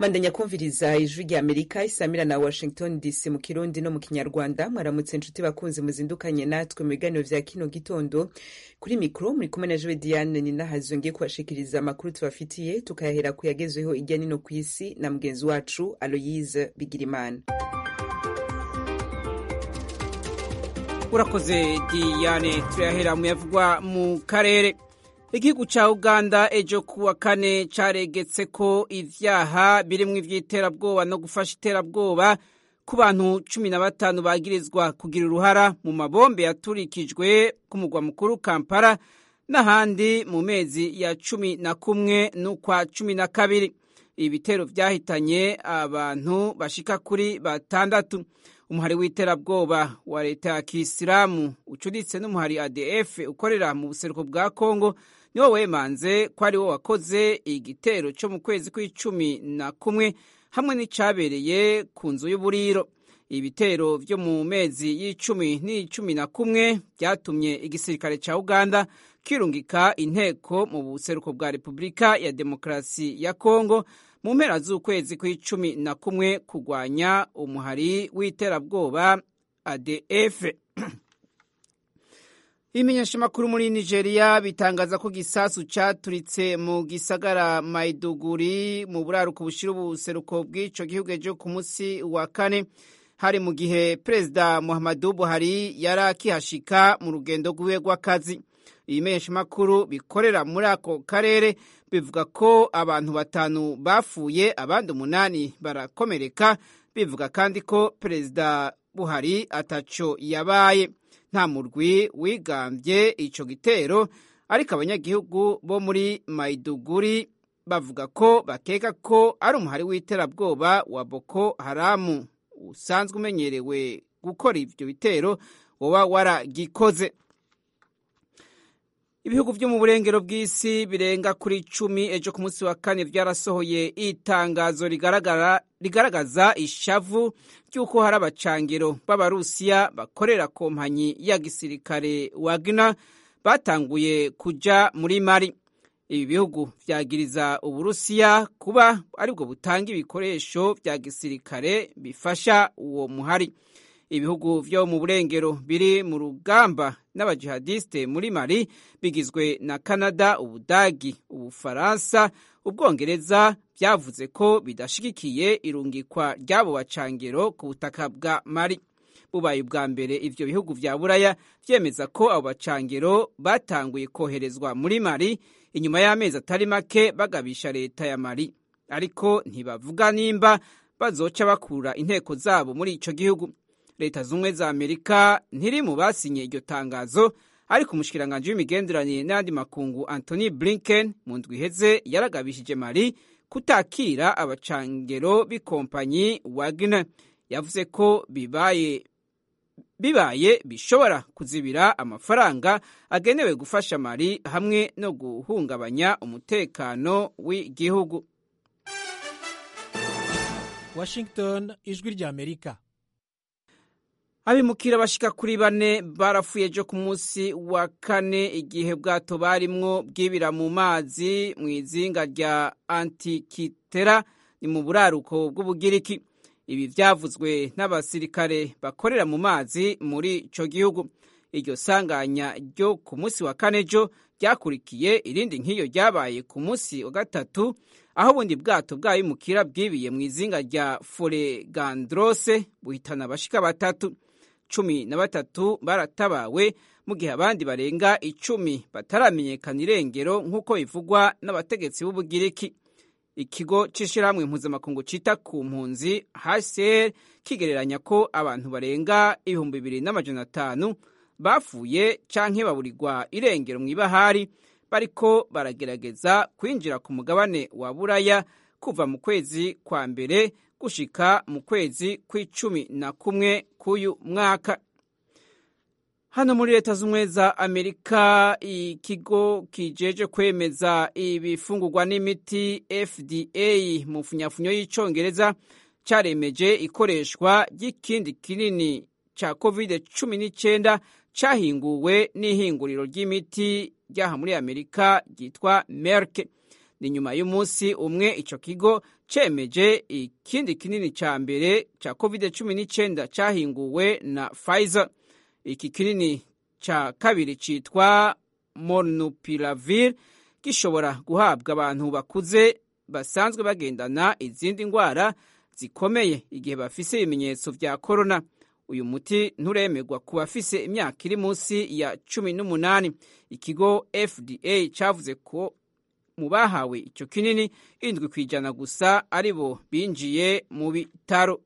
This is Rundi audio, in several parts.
bandanya kumviriza ijwi rya amerika isamira na washington dc mu kirundi no mu kinyarwanda mwaramutse inshuti bakunzi muzindukanye natwe mu biganiro vya kino gitondo kuri mikro muri kumwe na jewe diane ninahazo ngiye kubashikiriza amakuru tubafitiye tukayahera ku yagezweho irya nino ku isi na mugenzi wacu aloyise bigirimana urakoze diane turayahera mu yavugwa mu karere igihugu ca uganda ejo kuwa kane caregetse ko ivyaha birimwo ivy'iterabwoba no gufasha iterabwoba ku bantu cumi na batanu bagirizwa kugira uruhara mu mabombe yaturikijwe ku mugwa mukuru kampala n'ahandi mu mezi ya cumi na kumwe n'ukwa cumi na kabiri ibi bitero vyahitanye abantu bashika kuri batandatu umuhari w'iterabwoba wa leta ya kisilamu ucuditse n'umuhari adf ukorera mu buseruko bwa kongo niwo wemanze ko ari wo wakoze igitero cyo mu kwezi kw'icumi na kumwe hamwe n'icabereye ku nzu y'uburiro ibitero vyo mu mezi y'icumi n'icumi na kumwe vyatumye igisirikare ca uganda kirungika inteko mu buseruko bwa repubulika ya demokarasi ya kongo mu mpera z'ukwezi kw'icumi na kumwe kurwanya umuhari w'iterabwoba adf ibimenyeshamakuru muri nigeria bitangaza ko gisasu caturitse mu gisagara maiduguri mu buraruko bushira ubuseruko bw'ico gihugu ejo ku munsi wa kane hari mu gihe perezida muhammadu buhari yari akihashika mu rugendo rwiwe rw'akazi ibimenyeshamakuru bikorera muri ako karere bivuga ko abantu batanu bapfuye abandi umunani barakomereka bivuga kandi ko perezida buhari ataco yabaye nta murwi wigambye ico gitero ariko abanyagihugu bo muri maiduguri bavuga ko bakeka ko ari umuhari w'iterabwoba wa boko haramu usanzwe umenyerewe gukora ivyo bitero woba waragikoze ibihugu vyo mu burengero bw'isi birenga kuri cumi ejo ku munsi wa kane vyarasohoye itangazo rigaragaza ishavu ry'uko hari abacangiro b'abarusiya bakorera kompanyi ya gisirikare wagner batanguye kuja muri mari ibi bihugu vyagiriza uburusiya kuba aribwo butanga ibikoresho vya gisirikare bifasha uwo muhari ibihugu vyo mu burengero biri mu rugamba n'abajihadiste muri mali bigizwe na canada ubudagi ubufaransa ubwongereza vyavuze ko bidashigikiye irungikwa ry'abo bacangero ku butaka bwa mali bubaye ubwa mbere ivyo bihugu vya buraya vyemeza ko abo bacangero batanguye koherezwa muri mali inyuma y'amezi atari make bagabisha leta ya mali ariko ntibavuga nimba bazoca bakura inteko zabo muri ico gihugu leta zumwe za amerika ntiri mu basinye iryo tangazo ariko umushikiranganji w'imigenderanire n'ayandi makungu antony blinken mu ndwi iheze yaragabishije mali kutakira abacangero b'ikompanyi wagner yavuze ko bibaye bibaye bishobora kuzibira amafaranga agenewe gufasha mali hamwe no guhungabanya umutekano w'igihugu washington ijwi rya amerika abimukira bashika kuri bane barapfuye ejo ku munsi wa kane igihe bwato barimwo bwibira mu mazi mu izinga rya antikitera ni mu buraruko bw'ubugiriki ibi vyavuzwe n'abasirikare bakorera mu mazi muri ico gihugu iryo sanganya ryo ku munsi wa kane jo ryakurikiye irindi nk'iyo ryabaye ku munsi wa gatatu aho ubundi bwato bw'abimukira bwibiye mu izinga rya foregandrose buhitana abashika batatu cumi na batatu baratabawe mu gihe abandi barenga icumi bataramenyekana irengero nk'uko bivugwa n'abategetsi b'ubugiriki ikigo c'ishirahamwe mpuzamakungu cita ku mpunzi hcr kigereranya ko abantu barenga ibihumbi bibiri n'amajana atanu bapfuye canke baburirwa irengero mw'ibahari bariko baragerageza kwinjira ku mugabane wa buraya kuva mu kwezi kwa mbere gushika mu kwezi kw'icumi na kumwe k'uyu mwaka hano muri leta z'ubumwe za amerika ikigo kijeje kwemeza ibifungurwa n'imiti fda mu funyafunyo y'icongereza caremeje ikoreshwa ry'ikindi kinini ca covid cumi n'icyenda cahinguwe n'ihinguriro ry'imiti ryaha muri amerika ryitwa merke ni nyuma y'umunsi umwe ico kigo cemeje ikindi kinini ca mbere ca covid cumi n'icyenda cahinguwe na Pfizer iki kinini ca kabiri citwa Molnupiravir gishobora guhabwa abantu bakuze basanzwe bagendana izindi ndwara zikomeye igihe bafise ibimenyetso vya korona uyu muti nturemegwa ku bafise imyaka iri munsi ya cumi n'umunani ikigo fda cavuze ko mu bahawe ico kinini indwi ku ijana gusa ari bo binjiye mu bitaro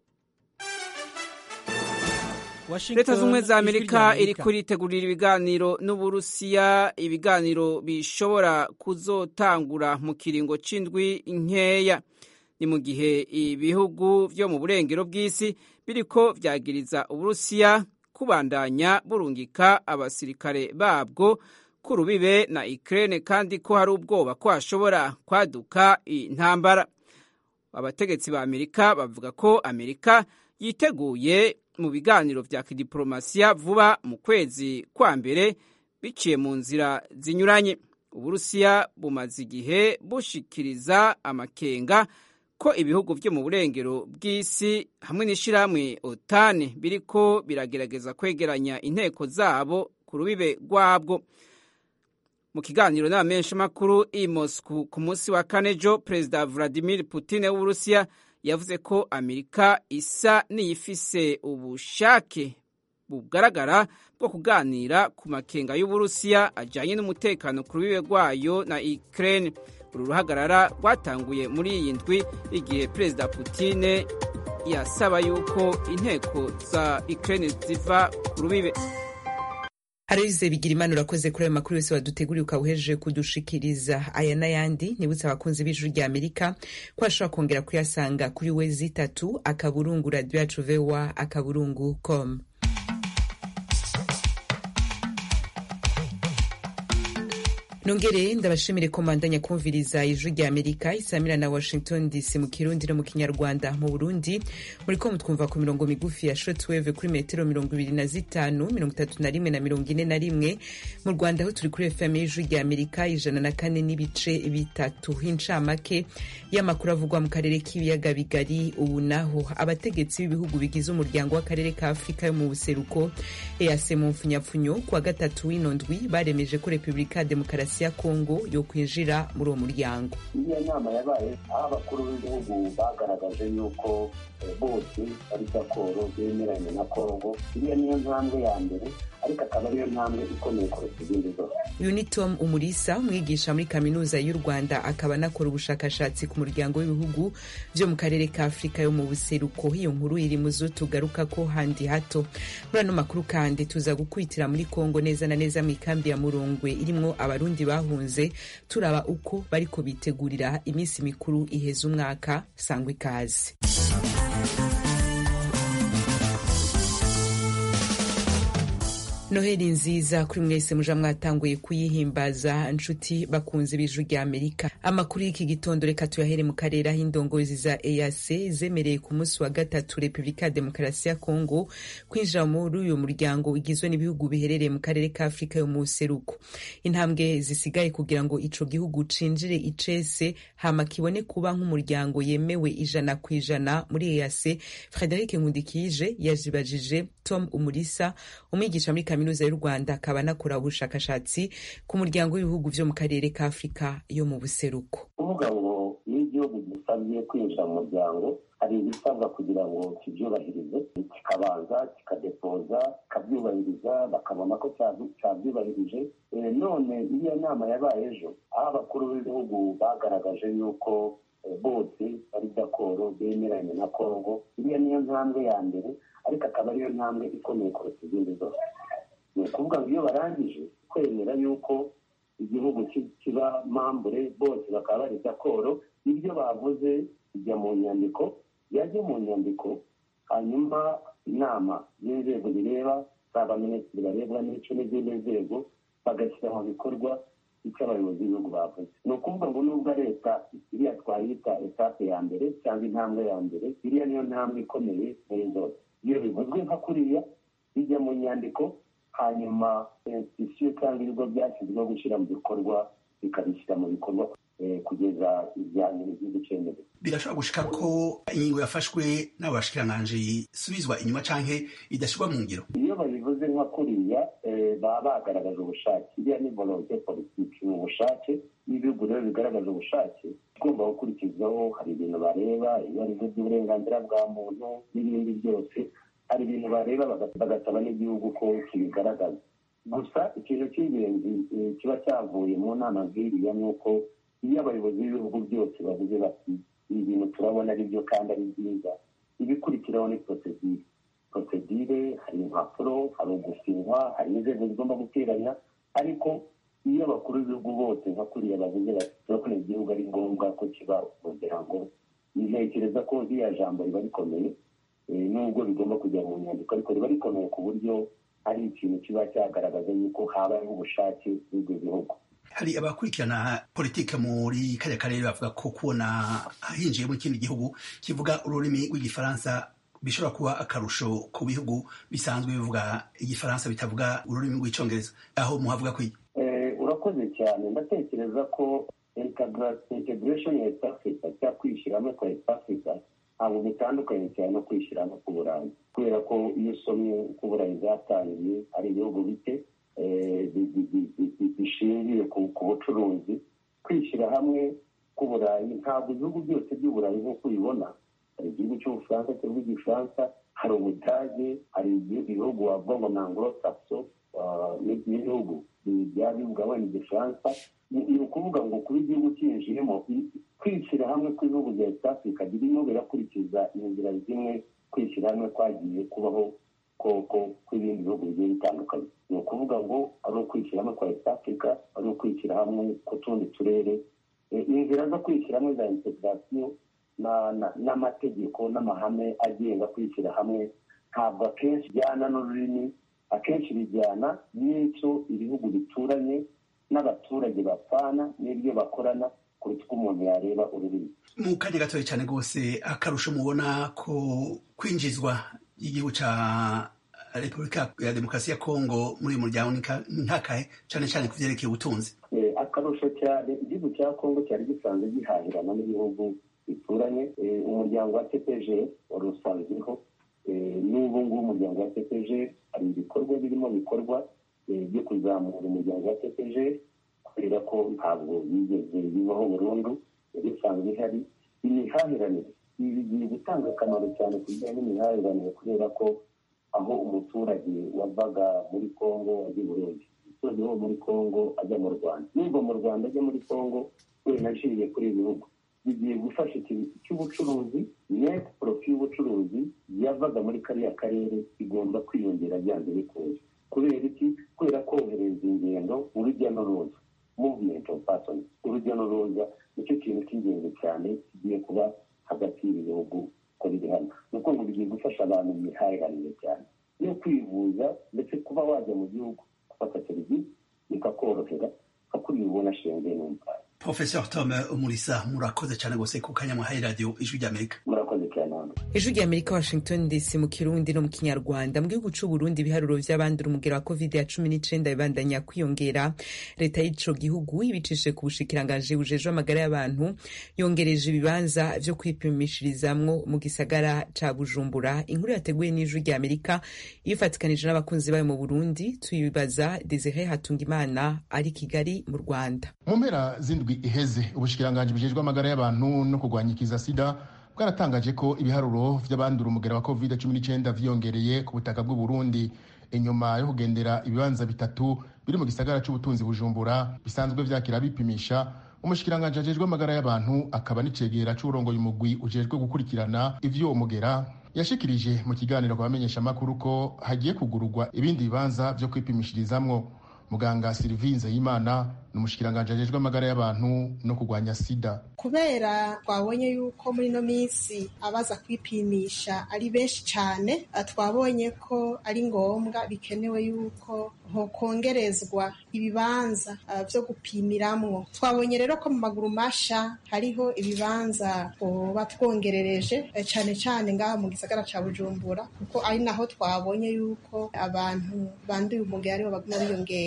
leta z'ubumwe za amerika iri kuritegurira ibiganiro n'uburusiya ibiganiro bishobora kuzotangura mu kiringo c'indwi nkeya ni mu gihe ibihugu vyo mu burengero bw'isi biriko vyagiriza uburusiya kubandanya burungika abasirikare babwo ku rubibe na Ukraine kandi ko hari ubwoba ko hashobora kwaduka intambara abategetsi ba amerika bavuga ko amerika yiteguye mu biganiro vya kidiplomasiya vuba mu kwezi kwa mbere biciye mu nzira zinyuranye uburusiya bumaze igihe bushikiriza amakenga ko ibihugu vyo mu burengero bw'isi hamwe n'ishirahamwe otane biriko biragerageza kwegeranya inteko zabo ku rubibe rwabwo mu kiganiro n'abamenyeshamakuru i Moscow ku munsi wa kane jo perezida Vladimir Putin w'Uburusiya yavuze ko Amerika isa n'iyifise ubushake bugaragara bwo kuganira ku makenga y'Uburusiya ajanye n'umutekano ku rubibe rwayo na Ukraine uru ruhagarara rwatanguye muri iyi ndwi igihe perezida Putin yasaba yuko inteko za Ukraine ziva ku rubibe Aloyize Bigirimana urakoze kuri ayo makuru yose waduteguriye ukaba uhejeje kudushikiriza aya n'ayandi nibutse abakunzi b'ijuru rya Amerika ko ashobora kongera kuyasanga kuri we zitatu akaburungu radio yacu voa akaburungu com nongere ndabashimire ko mandanya kumviriza ijwi rya amerika isamira na washington dc mu kirundi no mu kinyarwanda mu burundi muriko mutwumva ku mirongo migufi ya shortwave kuri metero mirongo ibiri na zitanu mirongo itatu na rimwe na mirongo ine na rimwe mu rwanda aho turi kuri fm y'ijwi rya amerika ijana na kane n'ibice bitatu incamake y'amakuru avugwa mu karere k'ibiyaga bigari ubu naho abategetsi b'ibihugu bigize umuryango w'akarere ka afurika yo mu buseruko ease mu mfunyapfunyo kuwa gatatu w'ino ndwi baremeje ko repubulika ya demokarasi ya kongo yo kwinjira muri uwo muryango iriya nama yabaye aho abakuru b'ibihugu bagaragaje yuko bose ari raporo bemeranya na kongo iriya niyo ntambwe ya mbere ariko akaba ariyo ntambwe ikomeye kuruta izindi zose unitom umurisa umwigisha muri kaminuza y'u rwanda akaba anakora ubushakashatsi ku muryango w'ibihugu vyo mu karere ka afurika yo mu buseruko iyo nkuru iri mu zo tugaruka ko handi hato muri ano makuru kandi tuza gukwitira muri kongo neza na neza mu ikambi ya murongwe irimwo abarundi bahunze turaba uko bariko bitegurira iminsi mikuru iheza umwaka sangwa ikaze noheli nziza kuri mwese muja mwatanguye kuyihimbaza nshuti bakunze b'ijwi rya amerika amakuru y'iki gitondo reka tuyahere mu karere aho indongozi za eac zemereye ku munsi wa gatatu repubulika ya demokarasi ya kongo kwinjira muri uyu muryango ugizwe n'ibihugu biherereye mu karere ka afurika yo mu buseruko intambwe zisigaye kugira ngo ico gihugu cinjire icese hama kibone kuba nk'umuryango yemewe ijana ku ijana muri eac frederic nkundikije yazibajije tom umurisa umwigisha muri kaminuza y'u rwanda akaba anakora ubushakashatsi ku muryango w'ibihugu vyo mu karere ka afurika yo mu buseruko kuvuga ngo iyo igihugu gisabye kwinjira mu muryango hari ibisabwa kugira ngo kibyubahirize kikabanza kikadepoza kikabyubahiriza bakabona ko cyabyubahirije none iriya nama yabaye ejo aho abakuru b'ibihugu bagaragaje yuko bose bari dakoro bemeranya na kongo iriya niyo ntambwe ya mbere ariko akaba ariyo ntambwe ikomeye kuruta izindi zose ni ukuvuga ngo iyo barangije kwemera yuko igihugu kiba mambure bose bakaba bari dakoro ibyo bavuze bijya mu nyandiko yajya mu nyandiko hanyuma inama y'inzego bireba zaba minisitiri barebwa n'ico n'izindi nzego bagashyira mu bikorwa icyo abayobozi b'ibihugu bavuze ni ukuvuga ngo nubwo leta iriya twayita etape ya mbere cyangwa intambwe ya mbere iriya niyo ntambwe ikomeye muri zose iyo bivuzwe nka kuriya bijya mu nyandiko hanyuma institusiyo cyangwa ibigo byashyizweho gushyira mu bikorwa bikabishyira mu bikorwa kugeza ibyanyu igihugu cyemewe birashobora gushika ko ingingo yafashwe n'abo bashikiranganji isubizwa inyuma canke idashyirwa mu ngiro iyo babivuze nka kuriya baba bagaragaje ubushake iriya ni volonte politiki ni ubushake n'ibihugu rero bigaragaje ubushake igomba gukurikizwaho hari ibintu bareba iyo ari by'uburenganzira bwa muntu n'ibindi byose hari ibintu bareba bagasaba n'igihugu ko kibigaragaza gusa ikintu cy'ingenzi kiba cyavuye mu nama nk'iriya ni uko iyo abayobozi b'ibihugu byose bavuze bati ibi bintu turabona ari byo kandi ari byiza ibikurikiraho ni porosedire porosedire hari impapuro hari ugusinywa hari inzego zigomba guteranya ariko iyo abakuru b'ibihugu bose nka kuriya bavuze bati turabona igihugu ari ngombwa ko kiba umuryango ntekereza ko ririya jambo riba rikomeye nubwo bigomba kujya mu nyandiko ariko riba rikomeye ku buryo ari ikintu kiba cyagaragaza yuko habayeho ubushake bw'ibyo bihugu hari abakurikirana politike muri kariya karere bavuga ko kubona hinjiye mu kindi gihugu kivuga ururimi rw'igifaransa bishobora kuba akarusho ku bihugu bisanzwe bivuga igifaransa bitavuga ururimi rw'icyongereza aho muhavuga ko urakoze cyane ndatekereza ko integration ya east africa cyangwa kwishyiramo kwa east africa ntabwo bitandukanye cyane no kwishyiramo ku burayi kubera ko iyo usomye uko uburayi bwatangiye ari ibihugu bike bishingiye ku bucuruzi kwishyira hamwe k'uburayi ntabwo ibihugu byose by'uburayi nk'uko ubibona hari igihugu cy'ubufaransa kivuga igifaransa hari ubudage hari ibihugu wavuga ngo ni anglo saxo n'ibihugu byaba bivuga wenda igifaransa ni ukuvuga ngo kuba igihugu cyinjiyemo kwishyira hamwe kw'ibihugu bya east africa birimo birakurikiza inzira zimwe kwishyira hamwe kwagiye kubaho koko kw'ibindi bihugu bigiye bitandukanye ni ukuvuga ngo ari ukwishyira hamwe kwa east africa ari ukwishyira hamwe ku tundi turere inzira zo kwishyira hamwe za integrasiyo n'amategeko n'amahame agenga kwishyira hamwe ntabwo akenshi bijyana n'ururimi akenshi bijyana n'icyo ibihugu bituranye n'abaturage bapfana n'ibyo bakorana kuruta uko umuntu yareba ururimi mu kanya gatoya cyane rwose akarusho mubona ko kwinjizwa igihugu cya repubulika ya demokarasi ya kongo muri uyu muryango ni nkakahe cyane cyane ku byerekeye ubutunzi akarusho cyane igihugu cya kongo cyari gisanzwe gihahirana n'ibihugu bituranye umuryango wa tpg wari usanzweho n'ubu ngubu umuryango wa tpg hari ibikorwa birimo bikorwa byo kuzamura umuryango wa tpg kubera ko ntabwo bigeze bibaho burundu yari isanzwe ihari imihahiranire ibi bigiye gutanga akamaro cyane ku bijyanye n'imihahiranire kubera ko aho umuturage wavaga muri kongo ajya i burundi umuturage wo muri kongo ajya mu rwanda n'ubwo mu rwanda ajya muri kongo wenda aciye kuri ibi bihugu bigiye gufasha ikintu cy'ubucuruzi net profi y'ubucuruzi yavaga muri kariya karere igomba kwiyongera byanze bikunze kubera iki kubera kohereza ingendo urujya n'uruza movement of persons urujya n'uruza nicyo kintu cy'ingenzi cyane kigiye kuba hagati y'ibi bihugu uko biri hano ni uko ngo bigiye gufasha abantu mu mihahiranire cyane yo kwivuza ndetse kuba wajya mu gihugu gufata serivisi bikakorohera nka kuri ubona shenge n'umupaka professor tom umurisa murakoze cyane rwose ku kanya muhaye radiyo ijwi ry'amerika murakoze cyane hano ijwi ry'amerika washington dc mu kirundi no mu kinyarwanda mu gihugu c'u burundi ibiharuro vy'abandura umugera wa covid ya cumi n'icenda bibandanya kwiyongera leta y'ico gihugu ibicishije ku bushikiranganji bujejwe amagara y'abantu yongereje ibibanza vyo kwipimishirizamwo mu gisagara ca bujumbura inkuru yateguye n'ijwi ry'amerika ifatikanije n'abakunzi bayo mu burundi tuyibaza desire hatungimana ari kigali mu rwanda mu mpera z'indwi iheze ubushikiranganji bujejwe amagara y'abantu no kurwanya ikiza sida bwaratangaje ko ibiharuro vy'abandura umugera wa covid cumi n'icyenda vyiyongereye ku butaka bw'u Burundi inyuma yo kugendera ibibanza bitatu biri mu gisagara c'ubutunzi bujumbura bisanzwe vyakira bipimisha umushikiranganji ajejwe amagara y'abantu akaba n'icegera c'urongoye umugwi ujejwe gukurikirana ivy'uwo mugera yashikirije mu kiganiro ku bamenyeshamakuru ko hagiye kugururwa ibindi bibanza vyo kwipimishirizamwo muganga Sylvie Nzeyimana ni umushikiranganji ajejwe amagara y'abantu no kurwanya sida kubera twabonye yuko muri ino minsi abaza kwipimisha ari benshi cyane twabonye ko ari ngombwa bikenewe yuko hokongerezwa ibibanza byo gupimiramwo twabonye rero ko mu maguru masha hariho ibibanza tuba twongerereje cyane cyane ngaha mu gisagara cya bujumbura kuko ari naho twabonye yuko abantu banduye umugera aribo baguma biyongera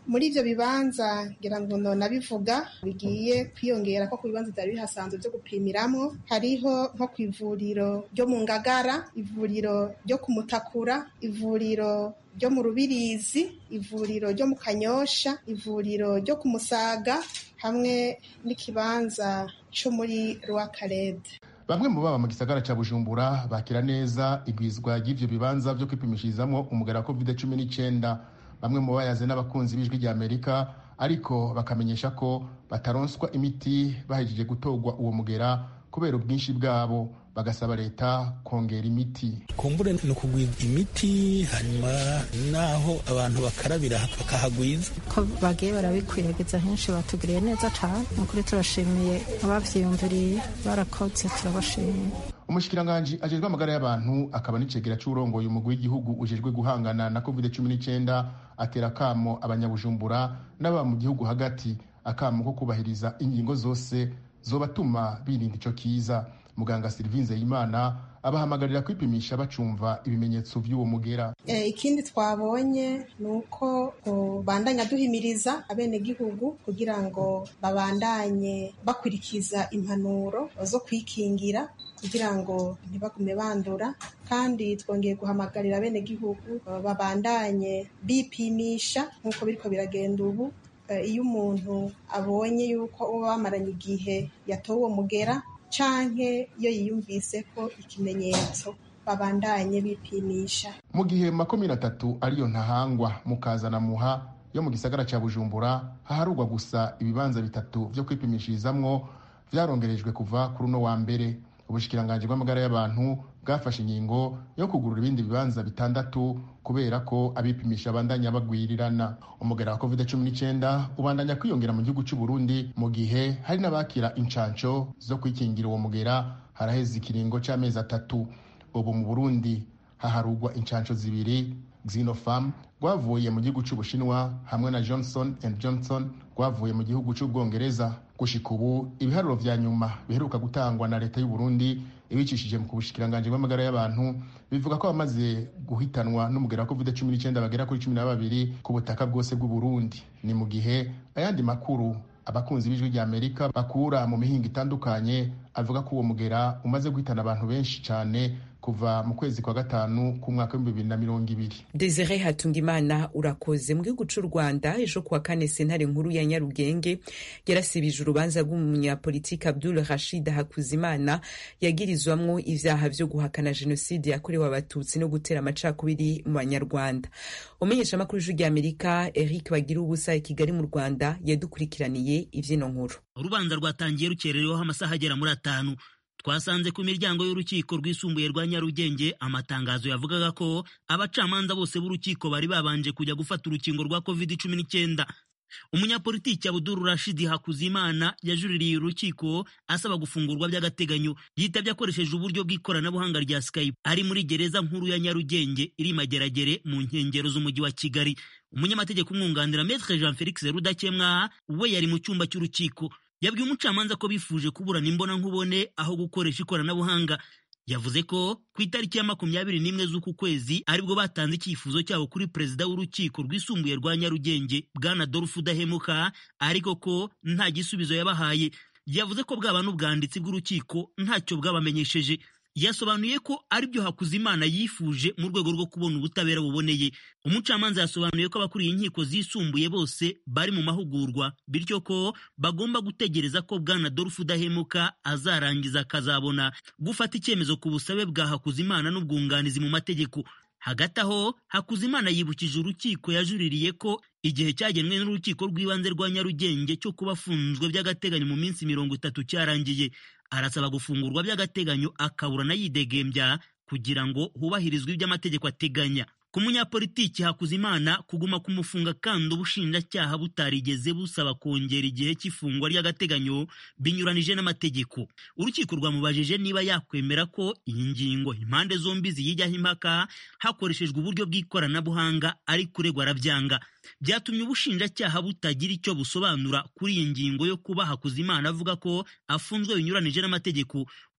muri ivyo bibanza ngira ngo nonabivuga bigiye kwiyongera ko ku bibanza vyari bihasanzwe vyo gupimiramwo hariho nko ku ivuriro ryo mu ngagara ivuriro ryo ku mutakura ivuriro ryo mu rubirizi ivuriro ryo mu kanyosha ivuriro ryo ku musaga hamwe n'ikibanza co muri rwakarede bamwe mu baba mu gisagara ca bujumbura bakira neza igwizwa ry'ivyo bibanza vyo kwipimishirizamwo umugera wa covid cumi n'icenda bamwe mu bayaze n'abakunzi b'ijwi rya amerika ariko bakamenyesha ko bataronswa imiti bahejeje gutorwa uwo mugera kubera ubwinshi bwabo bagasaba leta kongera imiti kumbure ni ukugwiza imiti hanyuma naho abantu bakarabira bakahagwiza ko bagiye barabikwiragiza henshi batugiriye neza cyane ni ukuri turashimiye abavyiyumviriye barakoze turabashimiye umushikiranganji ajejwe amagara y'abantu akaba n'icegera c'urongoye umugwi w'igihugu ujejwe guhangana na covid cumi n'icenda atera akamo abanyabujumbura n'ababa mu gihugu hagati akamo ko kubahiriza ingingo zose zobatuma birinda ico kiza muganga Sylvie Nzeyimana abahamagarira kwipimisha bacumva ibimenyetso vy'uwo mugera e, ikindi twabonye ni uko bandanya duhimiriza abenegihugu kugira ngo babandanye bakurikiza impanuro zo kwikingira kugira ngo ntibagume bandura kandi twongeye guhamagarira abenegihugu babandanye bipimisha nk'uko biriko biragenda ubu iyo umuntu abonye yuko uba bamaranye igihe yatowe uwo mugera canke iyo yiyumvise ko ikimenyetso babandanye bipimisha mu gihe makumyabiri atatu ariyo ntahangwa mukazana muha yo mu gisagara ca bujumbura haharugwa gusa ibibanza bitatu vyo kwipimishirizamwo vyarongerejwe kuva kuri uno wa mbere ubushikiranganji bw'amagara y'abantu bwafashe ingingo yo kugurura ibindi bibanza bitandatu kubera ko abipimisha bandanya bagwirirana umugera wa covid cumi n'icyenda ubandanya kwiyongera mu gihugu cy'u Burundi mu gihe hari n'abakira incanco zo kwikingira uwo mugera haraheze ikiringo c'amezi atatu ubu mu Burundi haharugwa incanco zibiri Xinopharm rwavuye mu gihugu cy'Ubushinwa hamwe na Johnson and Johnson rwavuye mu gihugu cy'Ubwongereza gushika ubu ibiharuro vya nyuma biheruka gutangwa na leta y'u Burundi ibicishije mu kubushikiranganji bw'amagara y'abantu bivuga ko bamaze guhitanwa n'umugera wa covid cumi n'icyenda bagera kuri cumi na babiri ku butaka bwose bw'u Burundi ni mu gihe ayandi makuru abakunzi b'ijwi rya Amerika bakura mu mihinga itandukanye avuga ko uwo mugera umaze guhitana abantu benshi cyane kuva mu kwezi kwa gatanu k'umwaka w'ibihumbi bibiri na mirongo ibiri desire hatungimana urakoze mu gihugu cy'u rwanda ejo kuwa kane sentare nkuru ya nyarugenge yarasibije urubanza rw'umunyapolitiki abdul rashid hakuzimana yagirizwamwo ivyaha vyo guhakana jenoside yakorewe abatutsi no gutera amacakubiri mu banyarwanda umenyesha amakuru y'ijwi rya amerika eric bagira ubusa i kigali mu rwanda yadukurikiraniye ivyino nkuru urubanza rwatangiye rukerereweho amasaha agera muri atanu twasanze ku miryango y'urukiko rwisumbuye rwa nyarugenge amatangazo yavugaga ko abacamanza bose b'urukiko bari babanje kujya gufata urukingo rwa covid cumi n'icyenda umunyapolitiki abuduru rashidi hakuzimana yajuririye urukiko asaba gufungurwa by'agateganyo yitabye akoresheje uburyo bw'ikoranabuhanga rya skype ari muri gereza nkuru ya nyarugenge iri mageragere mu nkengero z'umujyi wa kigali umunyamategeko umwunganira metre jean felix rudakemwa we yari mu cyumba cy'urukiko yabwiye umucamanza ko bifuje kuburana imbona nkubone aho gukoresha ikoranabuhanga yavuze ko ku itariki ya makumyabiri n'imwe z'uku kwezi aribwo batanze icyifuzo cyabo kuri perezida w'urukiko rwisumbuye rwa nyarugenge bwana dorufu udahemuka ariko ko nta gisubizo yabahaye yavuze ko bwaba n'ubwanditsi bw'urukiko ntacyo bwabamenyesheje yasobanuye ko aribyo Hakuzimana yifuje mu rwego rwo kubona ubutabera buboneye umucamanza yasobanuye ko abakuriye inkiko zisumbuye bose bari mu mahugurwa bityo ko bagomba gutegereza ko bwana Adolphe Udahemuka azarangiza akazabona gufata icyemezo ku busabe bwa Hakuzimana n'ubwunganizi mu mategeko hagati aho Hakuzimana yibukije urukiko yajuririye ko igihe cyagenwe n'urukiko rw'ibanze rwa Nyarugenge cyo kuba afunzwe by'agateganyo mu minsi mirongo itatu cyarangiye arasaba gufungurwa by'agateganyo akaburana yidegembya kugira ngo hubahirizwe ibyo amategeko ateganya ku munyapolitiki Hakuzimana kuguma kumufunga kandi ubushinjacyaha butarigeze busaba kongera igihe cy'ifungwa ry'agateganyo binyuranije n'amategeko urukiko rwamubajije niba yakwemera ko iyi ngingo impande zombi ziyijyaho impaka hakoreshejwe uburyo bw'ikoranabuhanga ari kuregwa arabyanga byatumye ubushinjacyaha butagira icyo busobanura kuri iyi ngingo yo kuba Hakuzimana avuga ko afunzwe binyuranije n'amategeko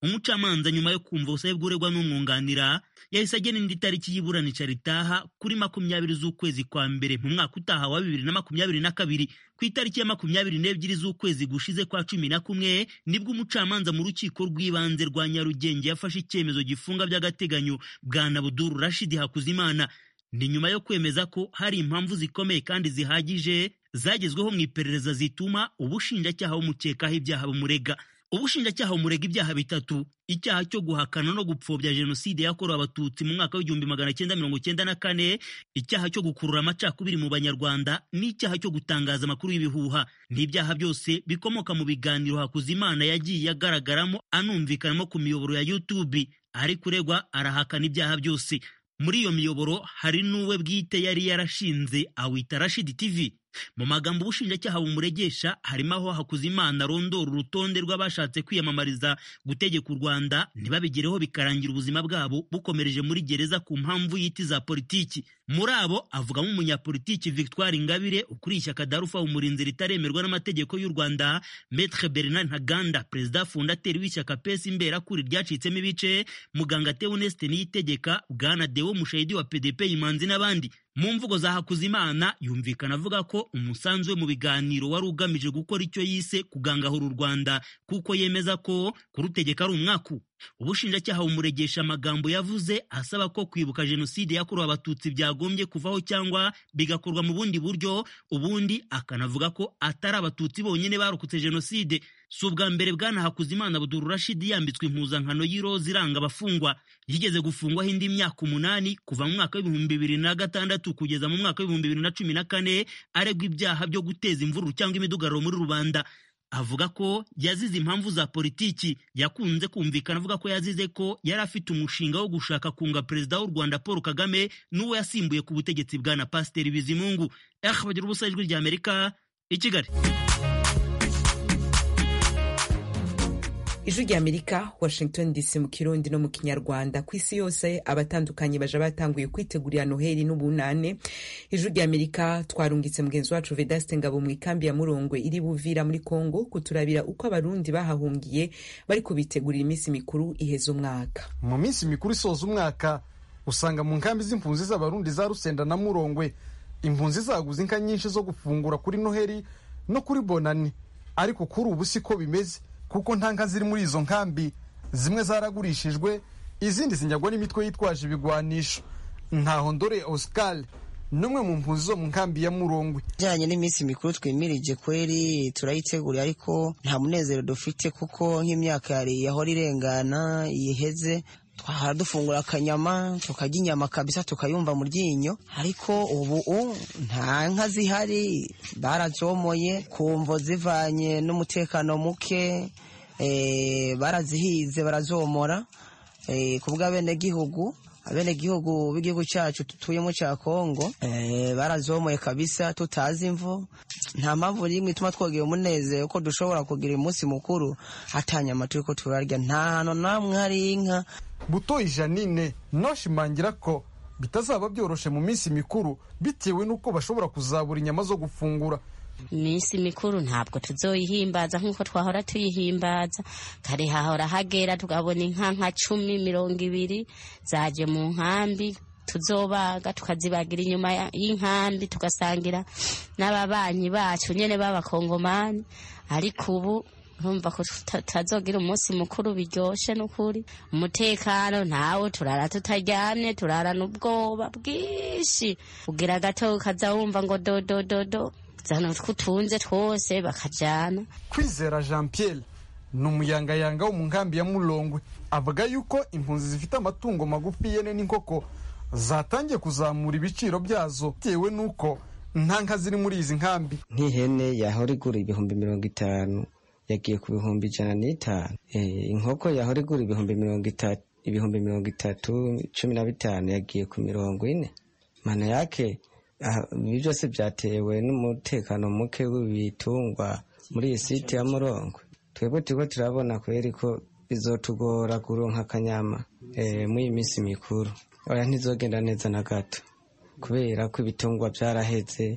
umucamanza nyuma yo kumva ubusabe bw'uregwa n'umwunganira yahise agena indi tariki y'iburanisha ritaha kuri makumyabiri z'ukwezi kwa mbere mu mwaka utaha wa bibiri na makumyabiri na kabiri ku itariki ya makumyabiri n'ebyiri z'ukwezi gushize kwa cumi na kumwe nibwo umucamanza mu rukiko rw'ibanze rwa nyarugenge yafashe icyemezo gifunga by'agateganyo bwana buduru rashidi hakuzimana ni nyuma yo kwemeza ko hari impamvu zikomeye kandi zihagije zagezweho mu iperereza zituma ubushinjacyaha bumukekaho ibyaha bumurega ubushinjacyaha bumurega ibyaha bitatu icyaha cyo guhakana no gupfobya jenoside yakorewe abatutsi mu mwaka w'igihumbi magana cyenda mirongo cyenda na kane icyaha cyo gukurura amacakubiri mu banyarwanda n'icyaha cyo gutangaza amakuru y'ibihuha n'ibyaha byose bikomoka mu biganiro hakuzimana yagiye agaragaramo anumvikanamo ku miyoboro ya youtube ari kuregwa arahakana ibyaha byose muri iyo miyoboro hari n'uwe bwite yari yarashinze awita rashidi tv mu magambo ubushinjacyaha bumuregesha harimo aho hakuzimana arondora urutonde rw'abashatse kwiyamamariza gutegeka u rwanda ntibabigereho bikarangira ubuzima bwabo bukomereje muri gereza ku mpamvu y'iti za politiki muri abo avugamo umunyapolitiki victoire ingabire ukuriye ishyaka darufa umurinzi ritaremerwa n'amategeko y'u rwanda metre bernard ntaganda perezida fundateri w'ishyaka pesi imberakuri ryacitsemo ibice muganga teoneste niyitegeka bwana deo mushahidi wa pdp imanzi n'abandi mu mvugo za hakuzimana yumvikana avuga ko umusanzu we mu biganiro wari ugamije gukora icyo yise kugangahura u rwanda kuko yemeza ko kurutegeka ari umwaku ubushinjacyaha bumuregesha amagambo yavuze asaba ko kwibuka jenoside yakorewe abatutsi byagombye kuvaho cyangwa bigakorwa mu bundi buryo ubundi akanavuga ko atari abatutsi bonyine barokotse jenoside si ubwa mbere bwana hakuzimana buduru rashidi yambitswe impuzankano y'iroza iranga abafungwa yigeze gufungwaho indi myaka umunani kuva mu mwaka w'ibihumbi bibiri na gatandatu kugeza mu mwaka w'ibihumbi bibiri na cumi na kane aregwa ibyaha byo guteza imvururu cyangwa imidugararo muri rubanda avuga ko yazize impamvu za politiki yakunze kumvikana avuga ko yazize ko yari afite umushinga wo gushaka kunga perezida w'u rwanda paul kagame n'uwo yasimbuye ku butegetsi bwa na pasiteri bizimungu eh bagira ubusa ijwi rya amerika i kigali ijwi rya amerika washington dc mu kirundi no mu kinyarwanda ku isi yose abatandukanye baja batanguye kwitegurira noheli n'ubunane ijwi rya amerika twarungitse mugenzi wacu vedaste ngabo mu ikambi ya murongwe iri buvira muri congo kuturabira uko abarundi bahahungiye bari kubitegurira iminsi mikuru iheza umwaka mu minsi mikuru isoza umwaka usanga mu nkambi z'impunzi z'abarundi za rusenda na murongwe impunzi zaguze inka nyinshi zo gufungura kuri noheli no kuri bonani ariko kuri ubu siko bimeze kuko nta nka ziri muri izo nkambi zimwe zaragurishijwe izindi zinyagwa n'imitwe yitwaje ibigwanisho ntaho ndore oscar n'umwe mu mpunzi zo mu nkambi ya murongwe ijyanye n'iminsi mikuru twimirije kweri turayiteguriye ariko nta munezero dufite kuko nk'imyaka yari yahora irengana yiheze twahora dufungura akanyama tukarya inyama kabisa tukayumva mu ryinyo ariko ubu nta nka zihari barazomoye ku mvo zivanye n'umutekano muke barazihize barazomora ku bw'abenegihugu abenegihugu b'igihugu cyacu dutuyemo cya kongo barazomoye kabisa tutazi imvo nta mpamvu n'imwe ituma twogera umunezero ko dushobora kugira umunsi mukuru atanyama turi ko turarya nta hantu namwe hari inka butoyi janine noshimangira ko bitazaba byoroshe mu minsi mikuru bitewe n'uko bashobora kuzabura inyama zo gufungura iminsi mikuru ntabwo tuzoyihimbaza nk'uko twahora tuyihimbaza kare hahora hagera tukabona inka nka cumi mirongo ibiri zaje mu nkambi tuzobaga tukazibagira inyuma y'inkambi tugasangira n'ababanyi bacu nyine b'abakongomani ariko ubu urumva ko tutazogira umunsi mukuru biryoshye n'ukuri umutekano ntawo turara tutaryamye turarana ubwoba bwinshi ugira gato ukaza wumva ngo dodododo zana twutunze twose bakajyana kwizera jean pierre ni umuyangayanga wo mu nkambi ya murongwe avuga yuko impunzi zifite amatungo magufi yene n'inkoko zatangiye kuzamura ibiciro byazo bitewe n'uko nta nka ziri muri izi nkambi nk'ihene yahora igura ibihumbi mirongo itanu yagiye ku bihumbi ijana n'itanu inkoko yahora igura ibihumbi mirongo itatu ibihumbi mirongo itatu cumi na bitanu yagiye ku mirongo ine mana yake ibi byose byatewe n'umutekano muke w'ibitungwa muri iyi site ya murongo twebwe turiko turabona kweri ko bizotugora kuronka akanyama muri iyi minsi mikuru oya ntizogenda neza na gato kubera ko ibitungwa byaraheze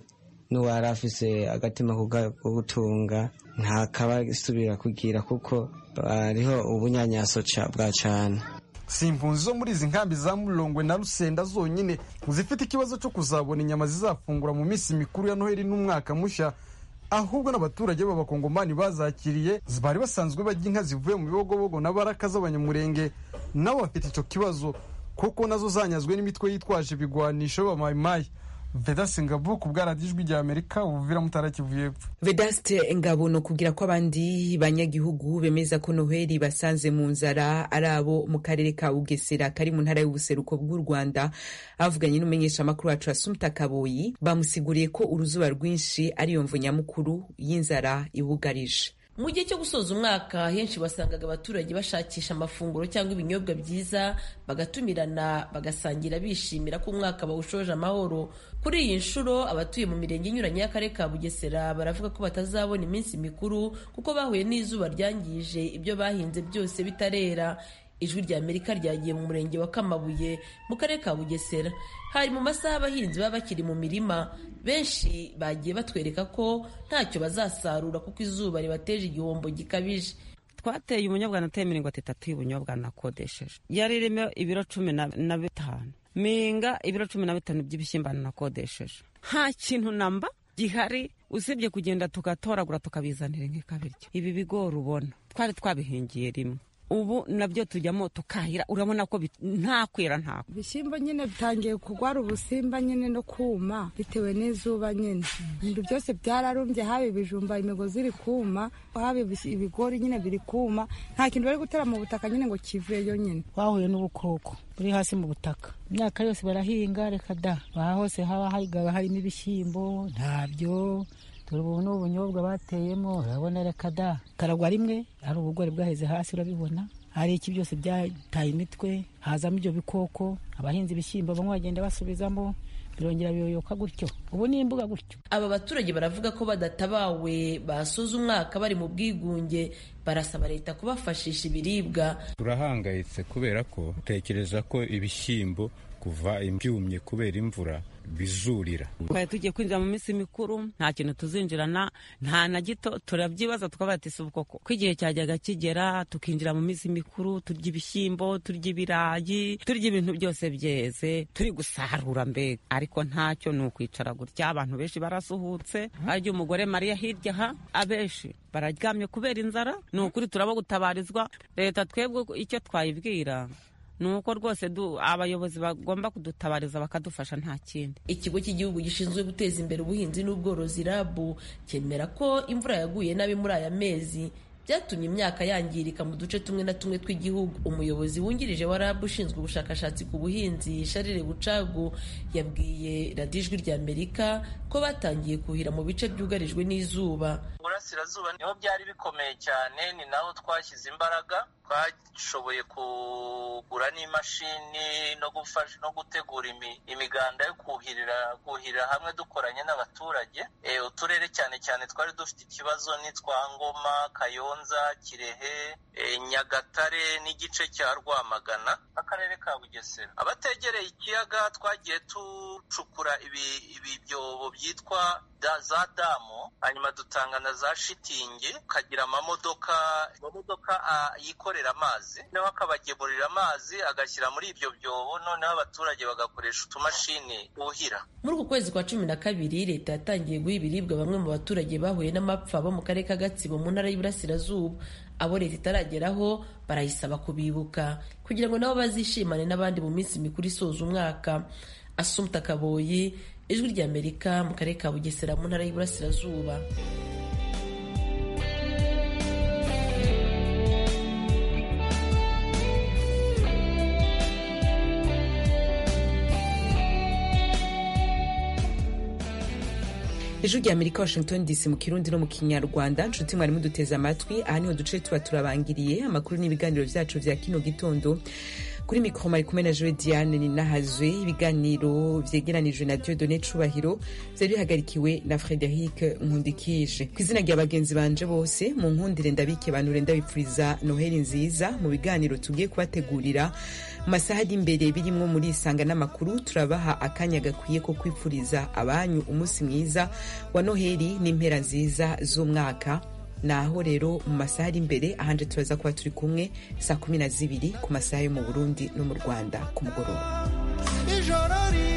n'uwari afise agatima ko gutunga ntakaba isubira kugira kuko hariho ubunyanyaso bwa cane si impunzi zo muri izi nkambi za murongwe na rusenda zonyine zifite ikibazo cyo kuzabona inyama zizafungura mu minsi mikuru ya noheli n'umwaka mushya ahubwo n'abaturage b'abakongomani bazakiriye bari basanzwe bajya inka zivuye mu bibogobogo na baraka z'abanyamurenge nabo bafite icyo kibazo kuko nazo zanyazwe n'imitwe yitwaje ibigwanisho b'abamayimayi vedasi ngabo ku bwaradijwi rya amerika ubuvira mutara kivu y'epfo vedaste ngabo ni ukubwira ko abandi banyagihugu bemeza ko noheli basanze mu nzara ari abo mu karere ka bugesera kari mu ntara y'ubuseruko bw'u rwanda avuganye n'umumenyeshamakuru wacu asumta kaboyi bamusiguriye ko uruzuba rwinshi ariyo mvu nyamukuru y'inzara ibugarije mu gihe cyo gusoza umwaka henshi wasangaga abaturage bashakisha amafunguro cyangwa ibinyobwa byiza bagatumirana bagasangira bishimira ko umwaka bawushoje amahoro kuri iyi nshuro abatuye mu mirenge inyuranye y'akarere ka bugesera baravuga ko batazabona iminsi mikuru kuko bahuye n'izuba ryangije ibyo bahinze byose bitarera ijwi rya amerika ryagiye mu murenge wa kamabuye mu karere ka bugesera hari mu masaha abahinzi baba bakiri mu mirima benshi bagiye batwereka ko ntacyo bazasarura kuko izuba ribateje igihombo gikabije twateye ubunyobwa nateye mirongo itatu y'ubunyobwa nakodesheje yari irimo ibiro cumi na bitanu minga ibiro cumi na bitanu by'ibishyimbo nakodesheje nta kintu namba gihari usibye kugenda tugatoragura tukabizanira nk'ikabiryo ibi bigori ubona twari twabihingiye rimwe ubu nabyo tujyamo tukahira urabona ko nta kwera nta ibishyimbo nyine bitangiye kurwara ubusimba nyine no kuma bitewe n'izuba nyine ibintu byose byararumbye haba ibijumba imigozi iri kuma haba ibigori nyine biri kuma nta kintu bari gutera mu butaka nyine ngo kiveyo nyine twahuye n'ubukoko buri hasi mu butaka imyaka yose barahinga reka da aha hose haba hayigaga harimo ibishyimbo ntabyo dore ubu ni ubunyobwa bateyemo urabona reka da karagwa rimwe hari ubugori bwaheze hasi urabibona hari iki byose byataye imitwe hazamo ibyo bikoko abahinzi ibishyimbo bamwe bagenda basubizamo birongera biyoyoka gutyo ubu ni imbuga gutyo aba baturage baravuga ko badatabawe basoza umwaka bari mu bwigunge barasaba leta kubafashisha ibiribwa turahangayitse kubera ko utekereza ko ibishyimbo kuva ibyumye kubera imvura bizurira twari tugiye kwinjira mu minsi mikuru nta kintu tuzinjirana nta na gito turabyibaza tukaba ati si ubwoko ko igihe cyajyaga kigera tukinjira mu minsi mikuru turya ibishyimbo turya ibirayi turya ibintu byose byeze turi gusarura mbega ariko ntacyo ni ukwicara gutya abantu benshi barasuhutse harya umugore mariya hirya aha abenshi bararyamye kubera inzara ni ukuri turaba gutabarizwa leta twebwe icyo twayibwira ni uko rwose abayobozi bagomba kudutabariza bakadufasha nta kindi ikigo cy'igihugu gishinzwe guteza imbere ubuhinzi n'ubworozi rabu cyemera ko imvura yaguye nabi muri aya mezi byatumye imyaka yangirika mu duce tumwe na tumwe tw'igihugu umuyobozi wungirije wa rabu ushinzwe ubushakashatsi ku buhinzi sharire bucagu yabwiye radiyo ijwi rya amerika ko batangiye kuhira mu bice byugarijwe n'izuba burasirazuba niho byari bikomeye cyane ni naho twashyize imbaraga twashoboye kugura n'imashini no gufasha no gutegura imiganda yo kuhirira kuhirira hamwe dukoranye n'abaturage uturere cyane cyane twari dufite ikibazo ni twa ngoma kayonza kirehe nyagatare n'igice cya rwamagana akarere ka bugesera abategereye ikiyaga twagiye ducukura ibi byobo byitwa za damu hanyuma dutanga na za shitingi ukagira amamodoka amamodoka yikorera amazi noneho akabagemurira amazi agashyira muri ibyo byobo noneho abaturage bagakoresha utumashini buhira muri uku kwezi kwa cumi na kabiri leta yatangiye guha ibiribwa bamwe mu baturage bahuye n'amapfa bo mu karere ka gatsibo mu ntara y'iburasirazuba abo leta itarageraho barayisaba kubibuka kugira ngo nabo bazishimane n'abandi mu minsi mikuru isoza umwaka asumta kaboyi ijwi ry'amerika mu karere ka bugesera mu ntara y'iburasirazuba ijwi rya amerika washington dc mu kirundi no mu kinyarwanda nshuti mwari muduteze amatwi aha niho duce tuba turabangiriye amakuru n'ibiganiro byacu bya kino gitondo kuri mikoro mari kumwe na joe diane ninahazwe ibiganiro vyegeranijwe na diodone cubahiro vyari bihagarikiwe na frederic nkundikije ku izina rya bagenzi banje bose mu nkundire ndabike banure ndabipfuriza noheli nziza mu biganiro tugiye kubategurira mu masaha ari imbere birimwo muri isanga n'amakuru turabaha akanya gakwiye ko kwipfuriza abanyu umunsi mwiza wa noheli n'impera nziza z'umwaka naho rero mu masaha ari imbere ahanje turaza kuba turi kumwe saa kumi na zibiri ku masaha yo mu burundi no mu rwanda ku mugoroba